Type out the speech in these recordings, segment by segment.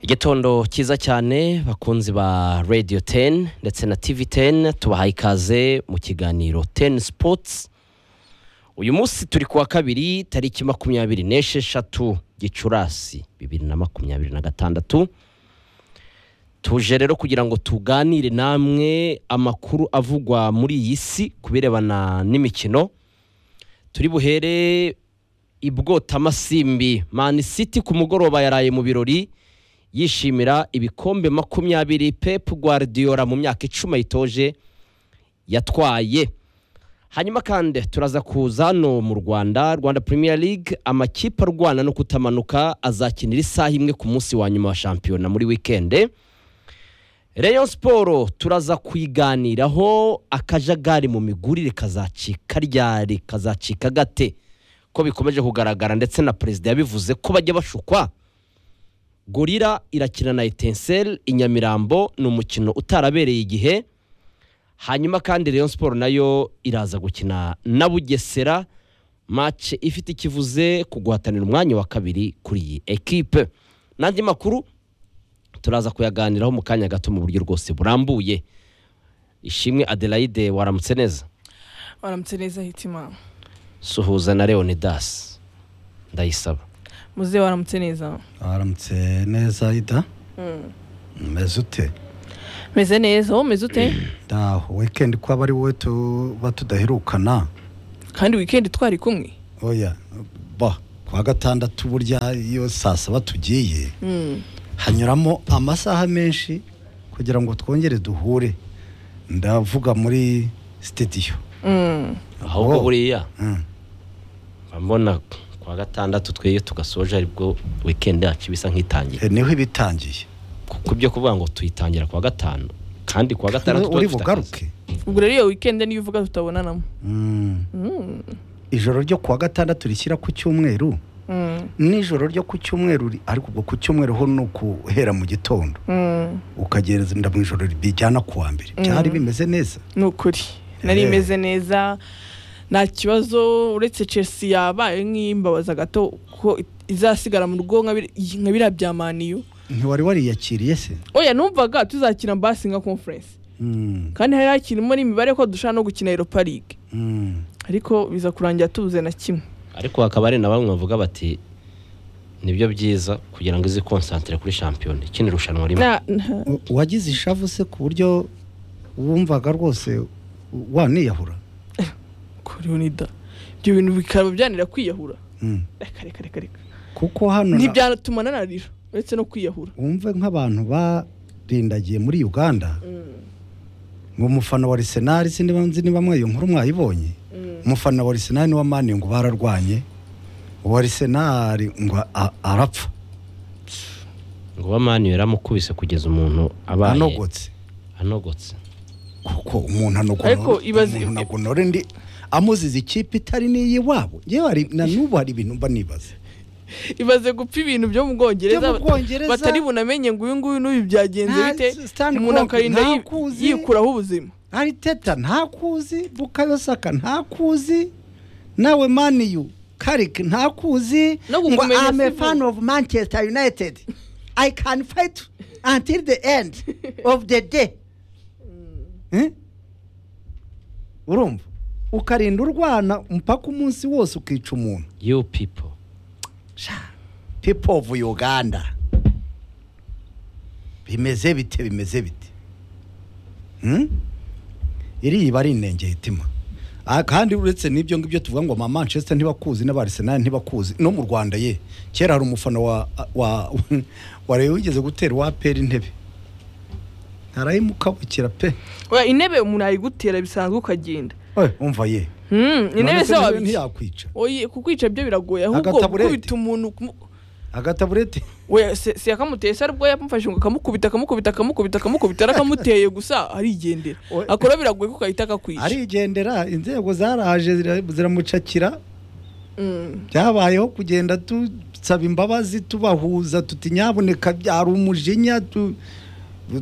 igitondo cyiza cyane bakunzi ba radiyo teni ndetse na tivi teni tubahaye ikaze mu kiganiro teni sipotsi uyu munsi turi kuwa kabiri tariki makumyabiri n'esheshatu gicurasi bibiri na makumyabiri na gatandatu tuje rero kugira ngo tuganire namwe amakuru avugwa muri iyi si ku birebana n'imikino turi buhere i bwotamasimbi mani siti ku mugoroba yaraye mu birori yishimira ibikombe makumyabiri pepu guardiola mu myaka icumi ayitoje yatwaye hanyuma kandi turaza kuza no mu rwanda rwanda premier league amakipe arwana no kutamanuka azakinira isaha imwe ku munsi wa nyuma wa shampiyona muri wikende Rayon siporo turaza kuyiganiraho akajagari mu migurire kazacika ryari kazacika gate ko bikomeje kugaragara ndetse na perezida yabivuze ko bajya bashukwa gorira irakina na etenseri i nyamirambo ni umukino utarabereye igihe hanyuma kandi Rayon siporo nayo iraza gukina na bugesera mace ifite ikivuze ku guhatanira umwanya wa kabiri kuri iyi ekipe n'andi makuru turaza kuyaganiraho mu kanya gato mu buryo rwose burambuye ishimwe adelaide waramutse neza waramutse neza hitima suhuza na leonidas ndayisaba muze waramutse neza waramutse neza ida umeze ute meze neza wowe umeze ute naho wikendi ko aba ari wowe tuba tudaherukana kandi wikendi twari kumwe oya ba kuwa gatandatu burya iyo saa saba tugiye hanyuramo amasaha menshi kugira ngo twongere duhure ndavuga muri sitidiyo Mm. ahubwo Oh. buriya Mm. mba mbona kuwa gatandatu twe iyo tugasoje aribwo wikendi yacu bisa nk'itangiye Eh, niho iba itangiye ku byo kuvuga ngo tuyitangira kuwa gatanu kandi kuwa gatandatu tuba uri dufite akazi. bugaruke ubwo rero iyo wikendi niyo uvuga tutabonanamo Mm. Mm. ijoro ryo kuwa gatandatu rishyira ku cyumweru Mm. n'ijoro ryo ku cyumweru ri- ariko ubwo ku cyumweru ho ni ukuhera mu gitondo Mm. ukagenda mu ijoro bijyana ku wa mbere byari bimeze neza ni ukuri nari Eh. imeze neza nta kibazo uretse chelsea yabaye nk'imbabaza gato ko izasigara mu rugo nka biri- nka biriya bya maniyu ntiwari wariyakiriye se oya numvaga tuzakina basinga conference Mm, kandi hari hakirimo n'imibare ko dushobora no gukina europa league mm. ariko biza kurangira tubuze na kimwe ariko hakaba hari na bamwe bavuga bati nibyo byiza kugira ngo izi konsantere kuri shampiyona ikindi rushanwa rimwe Na- na- U- wagize ishavu se ku buryo wumvaga rwose u- waniyahura kuri unida ibyo bintu bikaba byanira kwiyahura Mm. reka reka reka reka kuko hano na- ntibyatuma nanarira uretse no kwiyahura wumve nk'abantu barindagiye muri uganda ngo umufana wa arisenali sinzi niba- sinzi niba mwayo nkuru mwayibonye umufana wa arisenali n'uwa mani ngo bararwanye uwa arisenali ngo a- arapfa ngo bamani yaramukubise kugeza umuntu abaye anogotse anogotse kuko umuntu Ariko ibaze- anogonora ndi amuzize ikipe itari n'iyiwabo yewe hari- na n'ubu hari ibintu mba nibaza ibaze gupfa ibintu byo mu bwongereza Byo mu Bwongereza. batari bunamenye ngo uyu nguyu n'uyu byagenze Nta bite Stan umuntu Kroenke akarinda yi- ntakuzi. yikuraho ubuzima ariteta ntakuzi bukayosaka ntakuzi nawe maniyu karike ntakuzi No kukumenya I'm a si fan of manchester united i can fight until the end of the day Eh? urumva ukarinda urwana mpaka umunsi wose ukica umuntu you people people of uganda bimeze bite bimeze bite Hmm? iri iba ari inenge hitima Ah, kandi uretse n'ibyo ngibyo tuvuga ngo ama manchester ntibakuzi n'abarsenal ntibakuzi no mu rwanda ye kera hari umufana wa wa wa Rayon wigeze gutera wa peri intebe arayimukabukira pe Oya, intebe umuntu ayigutera bisanzwe ukagenda Oye, umva ye Hmm, intebe None se se niwe wabiki ntiyakwica oye kukwica byo biragoye ahubwo Agataburete. gukubita umuntu kumu- agataburete oya se se yakamuteye se aribwo yamufashe ngo akamukubita akamukubita akamukubita akamukubita arakamuteye gusa arigendera Oya. akora biragoye ko kahita akakwica arigendera inzego zaraje zira- ziramucakira Mm. byabayeho kugenda dusaba imbabazi tubahuza tuti nyaboneka byari umujinya tu-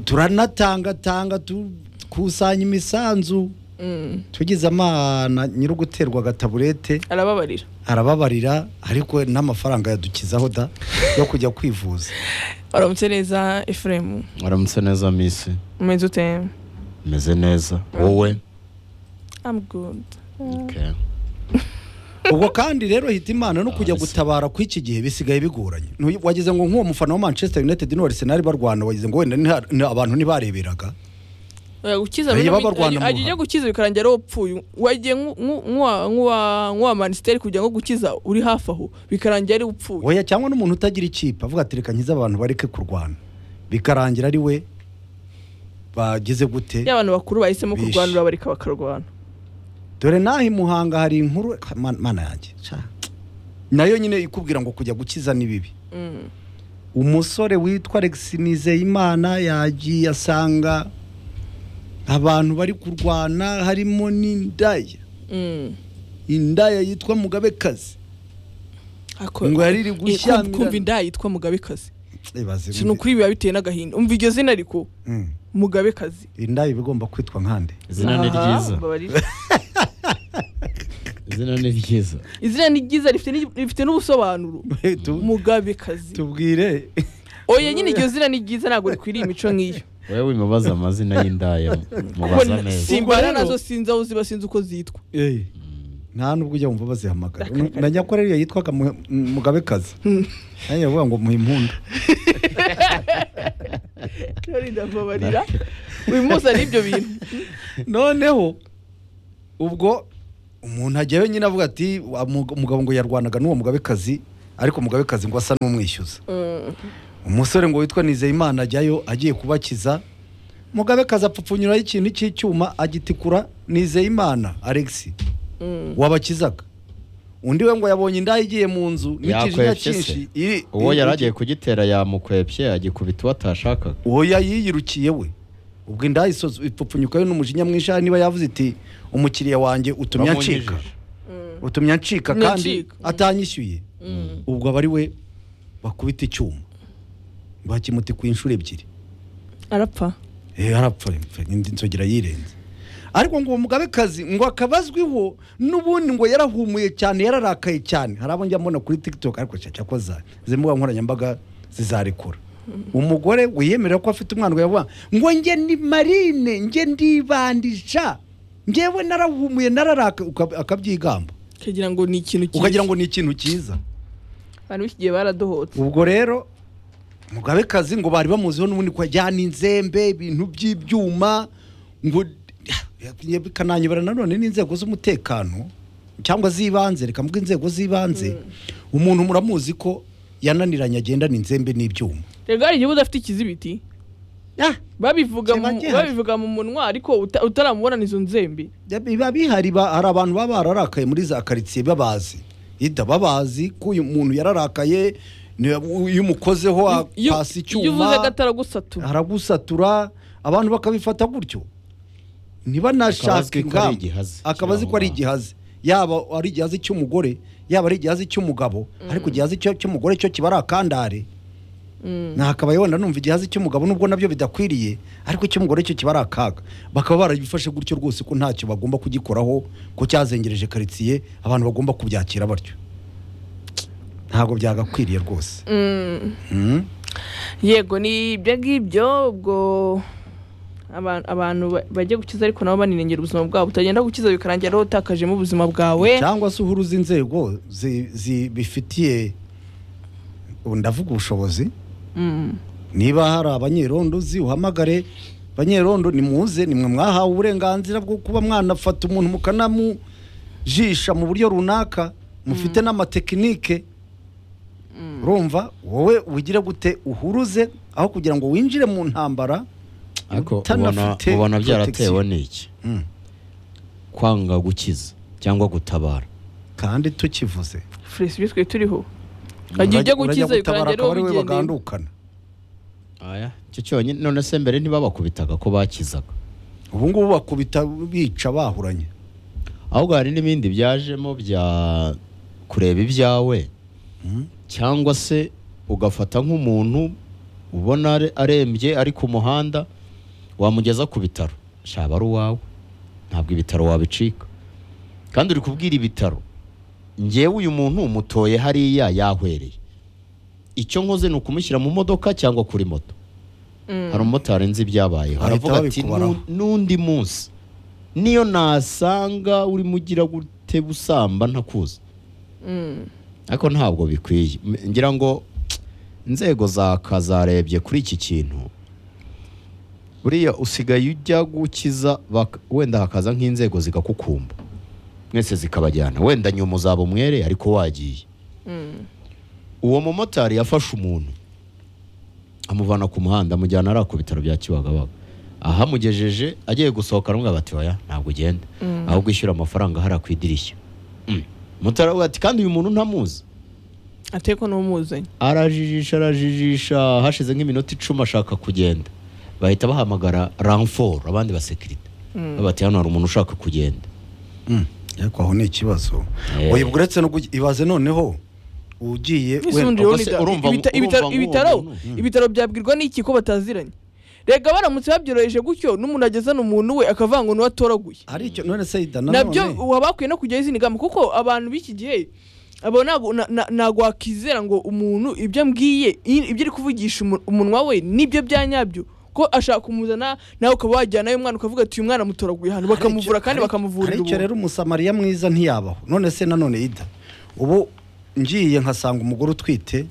turanatangatanga tukusanya imisanzu Mm. tugize amana nyiri uguterwa agataburete arababarira arababarira ariko n'amafaranga yadukizaho da yo kujya kwivuza uramutse neza efuremu waramutse neza misi umeze ute meze neza wowe I'm good Okay. ubwo kandi rero hita imana no kujya Ah, bisa. gutabara kw'iki gihe bisigaye bigoranye Ntuyi- wagize ngo nk'uwo mufana wa manchester united n'uwaresenali barwana wagize ngo wenda nta- nta- abantu ntibareberaga Oya, gukiza Oya, bino baba bi- Rwanda ajya- ajya muha. gukiza bikarangira ari upfuye wagiye nku- nku- nk'uwa- nk'uwa nk'uwa manisiteri kugira ngo gukiza uri hafi aho bikarangira ari upfuye oya cyangwa n'umuntu utagira ikipe avuga ati reka nkize abantu bareke kurwana bikarangira ari we bagize gute y'abantu bakuru bahisemo Bishe. kurwanura bareka bakarwana dore n'aha i muhanga hari inkuru Man- mana yanjye ca. nayo nyine ikubwira ngo kujya gukiza ni bibi Mm. umusore witwa Alex Nizeyimana yagiye asanga abantu bari kurwana harimo n'indaya Mm. indaya yitwa mugabekazi Ako- ngo yariri Eh, kumva- kumva gushyamirana inda yitwa mugabekazi Ibaze si ni ukuri biba biteye n'agahinda umva iryo zina ariko Mm. mugabekazi indaya iba igomba kwitwa nkande izina ni Aha, ryiza mbabarira. izina ni ryiza izina ni ryiza rifite n'igi- rifite n'ubusobanuro Tu- mugabekazi tubwire oya nyine iryo zina ni ryiza ntabwo rikwiriye imico nk'iyo wowe wimubaza amazina y'indaya mubaza Kubona- neza simbara Ubwo rero- nazo sinzi aho ziba sinzi uko zitwa Eh, nta nubwo ujya wumva bazihamagara Akareka, na nyakore iyo yitwaga Mu- mugabekazi nanjye bavuga ngo muhe impunda Ndori ndababarira uyu munsi ari ibyo bintu noneho ubwo umuntu ajyayo nyine avuga ati "Wa mug- umugabo ngo yarwanaga n'uwo mugabekazi ariko umugabekazi ngo asa n'umwishyuza umusore ngo witwa nizeyimana ajyayo agiye kubakiza mugabekazi apfupfunyuraho ikintu cy'icyuma agitikura nizeyimana alex wabakizaga undi we ngo yabonye indaya igiye mu nzu n'ikijinya Yakwepye cyinshi se. uwo yari agiye kugitera yamukwepye agikubita uwo atashakaga oya yiyirukiye we ubwo inda isoza ipfupfunyukayo n'umujinya mwinshi hari niba yavuze iti umukiriya wanjye utumye ancika Bamunyijije. utumye ancika Utumye kandi ancika. atanyishyuye ubwo aba ari we bakubita icyuma bakimuti ku inshuro ebyiri arapfa Eh, arapfa impfe, indi nzogera yirenze ariko ngo uwo mugabekazi ngo akaba azwiho n'ubundi ngo yarahumuye cyane yararakaye cyane hari abo njya mbona kuri tiktok ariko cyaca ko za izi mbuga nkoranyambaga zizarekura umugore wiyemerera ko afite umwana ngo yavuga ngo njye ni marine njye ndibandisha njyewe narahumuye nararaka ukab- akabyigamba ukagira ngo ni ikintu cyiza ukagira ngo ni ikintu cyiza abantu b'iki gihe baradohotse ubwo rero mugabekazi ngo bari bamuziho n'ubundi ko ajyana inzembe ibintu by'ibyuma ngo bikananyobera nanone n'inzego z'umutekano cyangwa z'ibanze reka mvuge inzego z'ibanze umuntu muramuzi ko yananiranye agendana inzembe n'ibyuma rero hari igihe uba udafite ikizibiti babivuga mu- Kiba gihari. babivuga mu munwa ariko uta- utaramubonana izo nzembe biba bihari ba- hari abantu baba bararakaye muri za karitsiye babazi ida babazi ko uyu muntu yararakaye ni- iyo umukozeho Iyo- apasa icyuma iyo uvuze agatara gusatura haragusatura abantu bakabifata gutyo Akaba ntibanashaka azwi ko ari ingamba igihazi. akaba azi ko ari igihazi yaba ari igihazi cy'umugore yaba ari igihazi cy'umugabo ariko igihazi cyo- cy'umugore cyo kiba ari akandare nakabaye wenda numva igihazi cy'umugabo nubwo nabyo bidakwiriye ariko icy'umugore cyo kiba ari akaga bakaba barabifashe gutyo rwose ko ntacyo bagomba kugikoraho ko cyazengereje karitsiye abantu bagomba kubyakira batyo ntabwo byagakwiriye rwose Mm. Mm. yego ni ibyo ngibyo ubwo abantu- abantu ba- bajya gukiza ariko nabo baninengera ubuzima bwabo utagenda gukiza bikarangira rero utakajemo ubuzima bwawe cyangwa se uhuruza inzego zi- zibifitiye ubu ndavuga ubushobozi Mm. niba hari abanyerondo uzi uhamagare banyerondo nimuze nimwe mwahawe uburenganzira bwo kuba mwanafata umuntu mukanamujisha mu buryo runaka mufite n'amatekinike urumva wowe ugire gute uhuruze aho kugira ngo winjire mu ntambara ariko ubona- utanafite ubona protection. byaratewe n'iki Mm. kwanga gukiza cyangwa gutabara kandi tukivuze furesi ibyo twe turiho Agiye ujya gukiza urajya bikarangira gutabara akaba rero ari we bigendeye bagandukana aya icyo cyonyine none se mbere ntibabakubitaga ko bakizaga ubu ngubu bakubita bica bahuranye ahubwo hari n'ibindi byajemo bya kureba ibyawe cyangwa se ugafata nk'umuntu ubona are- arembye ari ku muhanda wamugeza ku bitaro shaba ari uwawe ntabwo ibitaro wabicika kandi uri kubwira ibitaro ngewe uyu muntu umutoye hariya yahwereye icyo nkoze ni ukumushyira mu modoka cyangwa kuri moto hari umumotari nzi ibyabayeho Bahita aravuga ati babikubaraho. "Nu- n'undi munsi niyo nasanga urimo ugira gute busamba ntakuzi ariko ntabwo bikwiye M- ngira ngo inzego za kazarebye kuri iki kintu buriya usigaye ujya gukiza bak- wenda hakaza nk'inzego zigakukumba mwese zikabajyana wenda nyuma uzaba umwere ariko wagiye uwo mumotari yafashe umuntu amuvana ku muhanda amujyana ari ku bitaro bya kibagabaga ahamugejeje agiye gusohoka aramubwira bati oya ntabwo ugenda ahubwo ishyura amafaranga hariya ku idirishya Mm. motari aravuga ati kandi uyu muntu ntamuzi ateko n'umuzanye arajijisha arajijisha hashize nk'iminota icumi ashaka kugenda bahita bahamagara ranforo abandi basekirite bati hano hari umuntu ushaka kugenda Mm, ariko aho ni ikibazo Eh. oya ubwo uretse no kugi- ibaze noneho ugiye Ese wenda- undi ubwo se urabona urumva- ibita- urumva ibitaro- nk'uwo ibitaro muntu, ibitaro byabwirwa n'iki ko bataziranye rega baramutse babyoroheje gutyo n'umuntu agezana umuntu we akavuga ngo niwe atoraguye ari icyo none se ida nabyo nanone waba bakwiye no kujyaho izindi ngamba kuko abantu b'iki gihe abo ntabwo na- na- ntabwo wakizera ngo umuntu ibyo ambwiye i- ibyo ari kuvugisha umu- umunwa we nibyo bya nyabyo ko ashaka kumuzana nawe ukaba wajyanayo umwana ukavuga ati uyu mwana mutoraguye hano bakamuvura kandi bakamuvurira icyo ubuntu rero umusamariya mwiza ntiyabaho none se nanone ida ubu ngiye nkasanga umugore utwite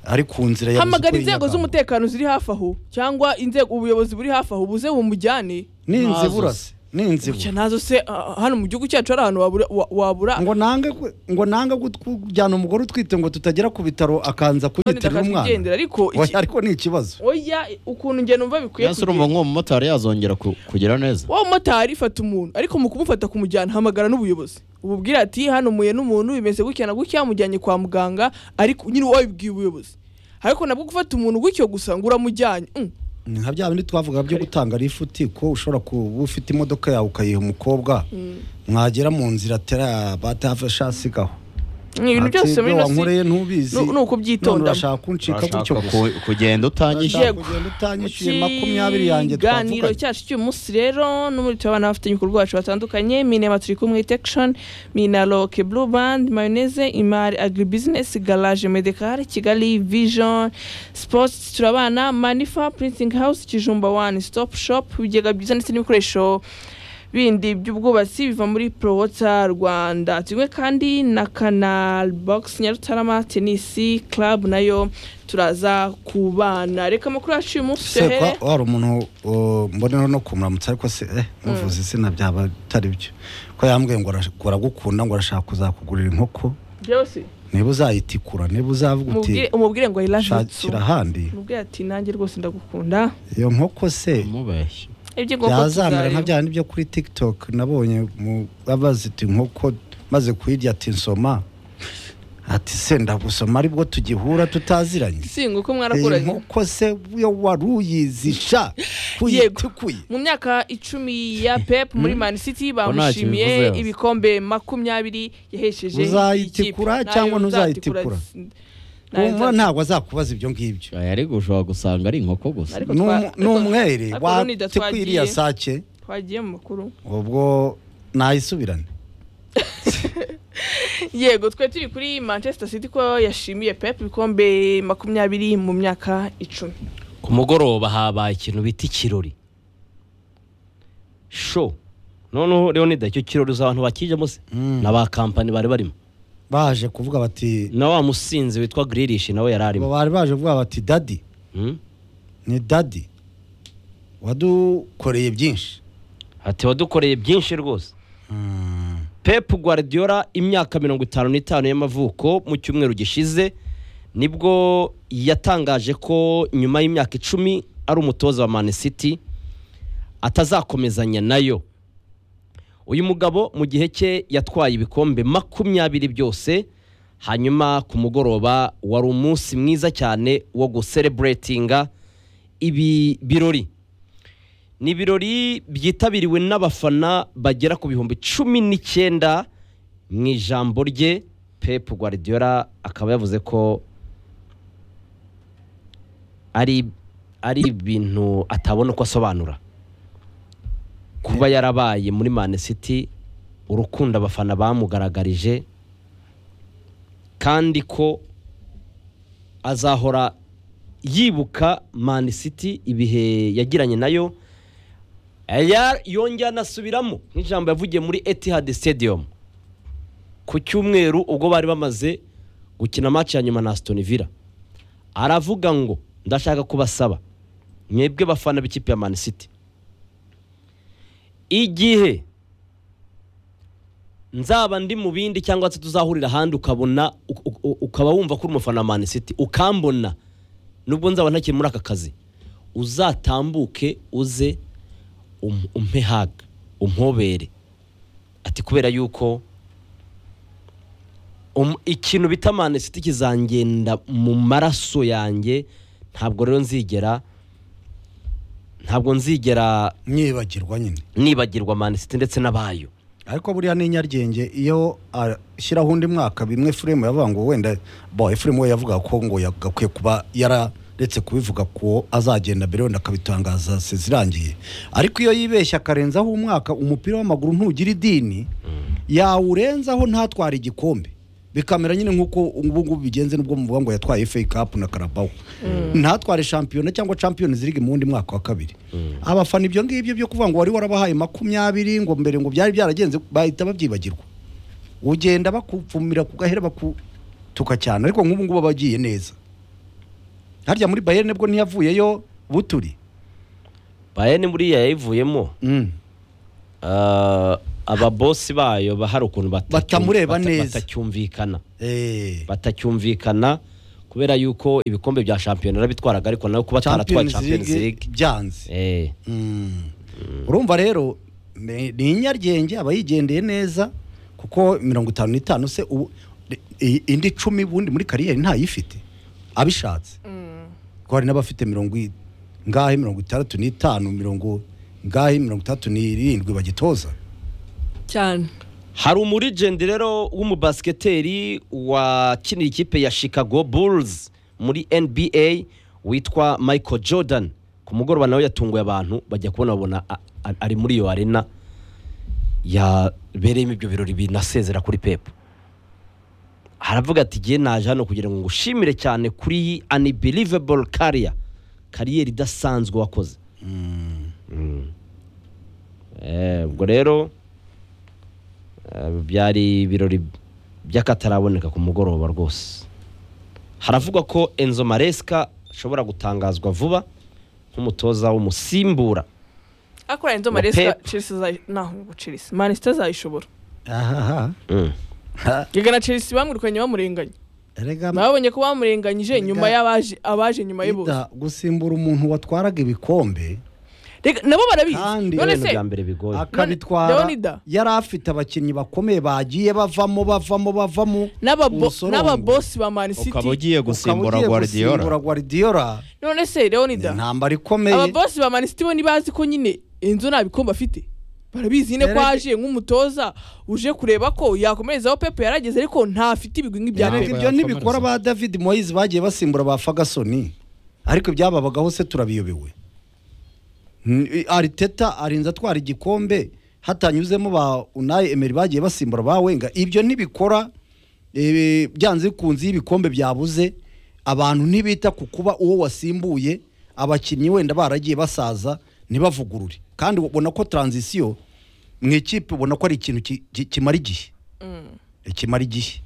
ari ku nzira yabuze hamagara uko inzego yinyagamo. z'umutekano ziri hafi aho cyangwa inzego ubuyobozi buri hafi aho buze bumujyane ni inzibura Ntazo se ni Bucya inzibura nazo se ah, hano mu gihugu cyacu hari ahantu wabura- wa- wabura ngo nange gu- ngo nange gu- kujyana umugore utwite ngo tutagera ku bitaro akanza kuyitirira umwana ndakakwigendera ariko iki- Oya, ariko ni ikibazo oya ukuntu njye numva bikwiye yasi urumva kugenda nk'uwo mumotari yazongera ku- kugira neza wowe motari fata umuntu ariko mu kumufata kumujyana hamagara n'ubuyobozi ububwira ati hano muye n'umuntu bimeze gutya na gutya mujyanye kwa muganga ariko nyine wabibwiye ubuyobozi ariko nabwo gufata umuntu gutyo gusa ngo uramujyanye mm, ni nka bya bindi twavuga byo gutanga rifuti ko ushobora kuba ufite imodoka yawe ukayiha umukobba mwagera mu nzira atera batashasigaho ni ibintu byose muri ino si wankoreye ntubizi nu- ni none ukubyitonda urashaka kunshika gutyo Urashaka gusa ku- kugenda utanyishyura urashaka Yego. kugenda utanyishyuye makumyabiri yanjye ikiganiro twavuganye cyacu cy'uyu munsi rero n'umuri turabona abafatanya ibikorwa bacu batandukanye minema turi kumwe itekishoni minaroke buru bandi mayoneze imari agiribizinesi garaje medekari kigali vision sipotsi turabana manifa printing house kijumba wani sitopu shopu ibigega byiza ndetse n'ibikoresho bindi by'ubwubatsi biva muri prowota rwanda tumwe kandi na kanal box nyarutarama tenisi club nayo turaza kubana reka amakuru yacu y'uyu munsi se tuyahere kwa- wari umuntu uh, mbonera no kumuramutsa ariko se eh muvuze izina byaba bitari byo ko yambwiye ngo arash- ngo aragukunda ngo arashaka kuzakugurira inkoko byose niba uzayitikura niba uzavuga umubwire uti umubwire ngo I love you too. shakira ahandi umubwire ati nanjye rwose ndagukunda iyo nkoko se umubeshya ibyo ngomba byazamera nka tuzareba bya bindi byo kuri tiktok nabonye mu babazita inkoko maze kuyirya ati nsoma ati se ndagusoma aribwo tugihura tutaziranye singo ko iyi mwarakuranye nkoko se yo wari uyizisha Yego. kuyitukuye mu myaka icumi ya pep muri man city Ko ntacyo bamushimiye bivuze. ibikombe makumyabiri yahesheje Uzayitikura ikipe. cyangwa Nayo ntuzayitikura? nzayitikura. Nayo wumva nzayitikura. ntabwo azakubaza ibyo ngibyo aya ariko ushobora gusanga ari inkoko gusa Ariko Ni twa- umu- ni umwere ariko n'undi wate datwagiye. kwiriya sake twagiye mu makuru ubwo nayisubirane yego twe turi kuri manchester city ko yashimiye pep ibikombe makumyabiri mu myaka icumi ku mugoroba habaye ikintu bita ikirori sho noneho rero nida icyo kirori uzi abantu bakijemo se na ba kampani bari barimo baje kuvuga bati na wa musinzi witwa giririshi nawe yari arimo bari baje kuvuga bati dadi Hmm? ni dadi wadukoreye byinshi ati wadukoreye byinshi rwose Pep Guardiola imyaka mirongo itanu n'itanu y'amavuko mu cyumweru gishize nibwo yatangaje ko nyuma y'imyaka icumi ari umutoza wa Man City atazakomezanya nayo uyu mugabo mu gihe cye yatwaye ibikombe makumyabiri byose hanyuma ku mugoroba wari umunsi mwiza cyane wo gusereburetinga ibi birori ni ibirori byitabiriwe n'abafana bagera ku bihumbi cumi n'icyenda mu ijambo rye Pep Guardiola akaba yavuze ko ari ari ibintu atabona uko asobanura kuba yarabaye muri Man City urukundo abafana bamugaragarije kandi ko azahora yibuka Man City ibihe yagiranye nayo Ya- yongera anasubiramo nk'ijambo yavugiye muri Etihad Stadium ku cyumweru ubwo bari bamaze gukina match ya nyuma na Aston Villa aravuga ngo ndashaka kubasaba mwebwe bafana b'ikipe ya Man City igihe nzaba ndi mu bindi cyangwa se tuzahurira ahandi ukabona uk- uk- ukaba wumva ko uri umufana wa Man City ukambona nubwo nzaba ntakiri muri aka kazi uzatambuke uze um- umpe haga umpobere ati kubera yuko um- ikintu bita Man City kizangenda mu maraso yanjye ntabwo rero nzigera ntabwo nzigera mwibagirwa nyine nibagirwa Man City ndetse n'abayo ariko buriya ni inyaryenge iyo ashyiraho undi mwaka bimwe furemu yavuga ngo wenda bo furemu we yavuga ko ngo yagakwiye kuba yararetse kubivuga ko azagenda mbere wenda akabitangaza se zirangiye ariko iyo yibeshya akarenzaho umwaka umupira w'amaguru ntugira idini yawurenzaho ntatwara igikombe bikamera nyine nk'uko ubu ngubu bigenze n'ubwo muvuga ngo yatwaye FA Cup na Carabao ntatware shampiyona cyangwa Champions League mu wundi mwaka wa kabiri abafana ibyo ngibyo byo kuvuga ngo wari warabahaye makumyabiri ngo mbere ngo byari byaragenze bahita babyibagirwa ugenda bakupfumira ku gahera bakutuka cyane ariko nk'ubu ngubu aba agiye neza harya muri Bayern nibwo ntiyavuyeyo buturi Bayern buriya yayivuyemo Mm. Ah, ababosi bayo ba- hari ukuntu batacyum- Batamureba bata- neza. batacyumvikana Eh. batacyumvikana kubera yuko ibikombe bya shampiyona bitwaraga ariko nawe kuba ataratwaye Champions League byanze Eh, Mm. urumva rero ni ni inyaryenge aba yigendeye neza kuko mirongo itanu n'itanu se ubu- i- indi icumi ubundi muri kariyeri ntayifite abishatse kuko hari n'abafite mirongo i- ngahe mirongo itandatu n'itanu mirongo ngahe mirongo itandatu n'irindwi bagitoza cyane hari umurigende rero w'umubasiketeri wakinira ikipe ya Chicago Bulls muri NBA witwa Michael Jordan ku mugoroba nawe yatunguye abantu bajya kubona babona a- a- ari muri iyo arena yabereyemo ibyo birori binasezera kuri pepu haravuga ati igihe naje hano kugira ngo ngushimire cyane kuri iyi unbelievable career kariyeri idasanzwe wakoze Mm. Eh, ubwo rero eh, byari ibirori by'akataraboneka ku mugoroba rwose haravugwa ko enzo maresika ashobora gutangazwa vuba nk'umutoza w'umusimbura ariko rero inzu Na maresika Pep. chelsea zayi- naho ngo chelsea manisita zayishobora ahaha Mm. rega na chelsea bamwirukanye bamurenganya erega babonye ko bamurenganyije nyuma Erega- y'abaje abaje nyuma ye bose Ida, gusimbura umuntu watwaraga ibikombe Rega- nabo barabizi Kandi- Ni none ibintu se bya mbere bigoye akabitwara Leonida. yari afite abakinnyi bakomeye bagiye bavamo bavamo bavamo n'ababo- umusorongo. n'ababosi ba mani ukaba city ugiye Ukaba gusimbura ugiye guardiola gusimbura Guardiola none se ni leonida intambara ikomeye ababosi ba manisiti bo ntibazi ko nyine inzu nta bikombe afite barabizi nyine ko Erega- aje nk'umutoza uje kureba ko yakomerezaho pepe yarageze ariko ntafite ibigwi bya Erega pepe ibyo ntibikora ba david moyise bagiye basimbura ba fagasoni ariko ibyababagaho se turabiyobewe N- ariteta arinze atwara igikombe hatanyuzemo ba unayi emeri bagiye basimbura ba wenga ibyo ntibikora eh, byanze bikunze iyo ibikombe byabuze abantu ntibita ku kuba uwo wasimbuye abakinnyi wenda baragiye basaza ntibavugurure kandi ubona ko taranzisiyo mu ikipe ubona ko ari ikintu ki- ki- kimara igihe kimara igihe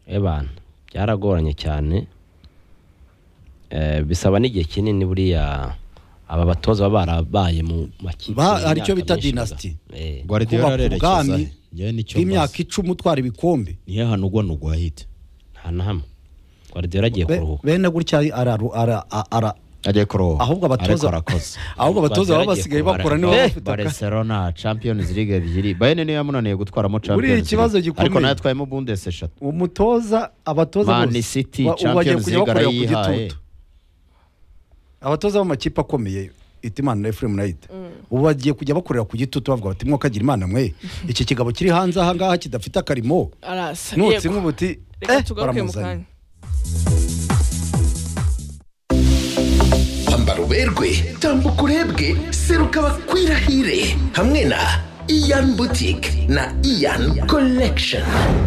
ebana byaragoranye cyane Eh, bisaba n'igihe kinini buriya aba batoza baba barabaye mu makipe Ba- hari y'imyaka icyo bita myinshi gusa. dynasty. Eh. guardiola kubaka arerekeza ubwami he? njyewe nicyo bw'imyaka mbaza. icumi utwara ibikombe nihe hantu ugwa nugwa hita nta na hamwe guardiola agiye Be- kuruhuka bene gutya araru- ara- a- ara- agiye kuroha ahubwo abatoza ariko arakoze ahubwo abatoza baba basigaye bakora niba Eh, bafite aka- Barcelona Champions League ebyiri Bayern niyo yamunaniye gutwaramo Champions League ikibazo ariko gikomeye. nayo atwayemo Bundes eshatu umutoza abatoza Man bose City, ba- ubu bagiye Champions kujya League bakorera ku arayihaye. gitutu abatoza b'amakipe akomeye itimana na efuremu nayite ubu bagiye kujya bakorera ku gitutu bavuga bati mwokagira imana mwe iki kigabo kiri hanze ahangaha kidafite akarimo arasa nutse yego. nk'ubuti reka eh, tugaruke mu baramuzanye kanya Ambara uberwe tambuka urebwe seruka bakwirahire hamwe na iyan butike na iyan collection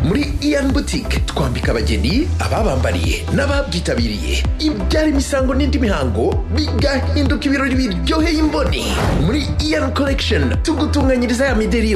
muri iyan butike twambika abageni ababambariye n'ababyitabiriye ibyara imisango n'indi mihango bigahinduka ibirori biryoheye imboni muri iyan collection tugutunganyiriza ya mideri